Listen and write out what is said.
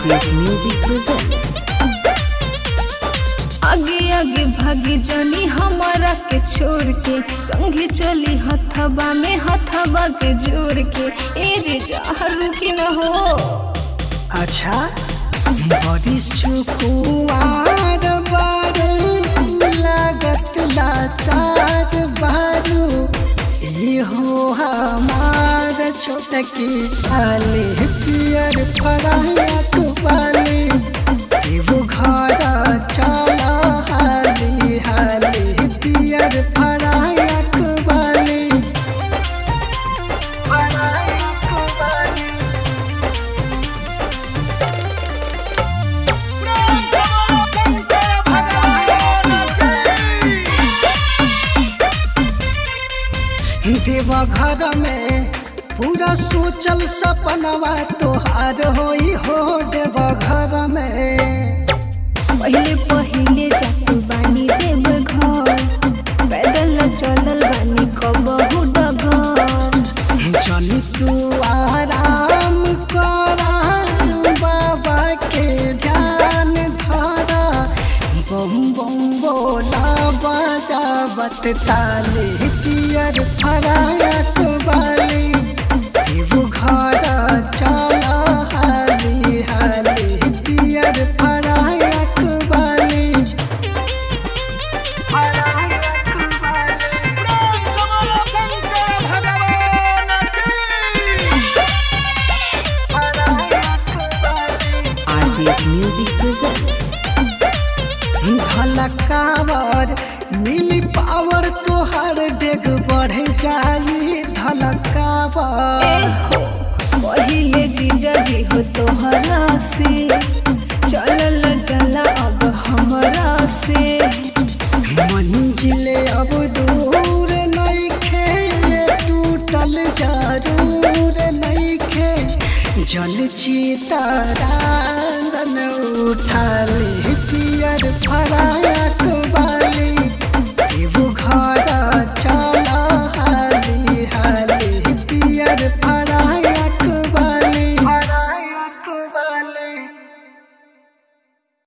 RCS Music presents. आगे आगे भागी जानी हमारा के छोड़ के संगे चली हथबा में हथबा के जोड़ के ए जे जहरू की न हो अच्छा बड़ी सुकुआर बारू लागत लाचार बारू ई हो हमार छोटकी साली पियर फराया कुबाली एगो घर चल हाली हाली पियर फराया कुबाली फराया कुबाली देवा घर में पूरा सोचल सपनवा तोहार होई हो देवा घर में पहले पहले जातू बानी देव घर पैदल न चलल बानी कबहू डगर जनी तू आराम करा बाबा के ध्यान धरा बम बम बोला बजावत ताली पियर फराया बाली एगो घर चल हाली हाली पियर फराया बाली फराया बाली RCS Music presents. धलकावर मिली पावर तोहर डेग बढ़े जाई धलकावर पहिले जीजा जी हो तोहरा से चलल चला अब हमरा से मंजिले अब दूर नइखे टूटल जरूर नइखे जल चितारांगन उठाली पियर फरा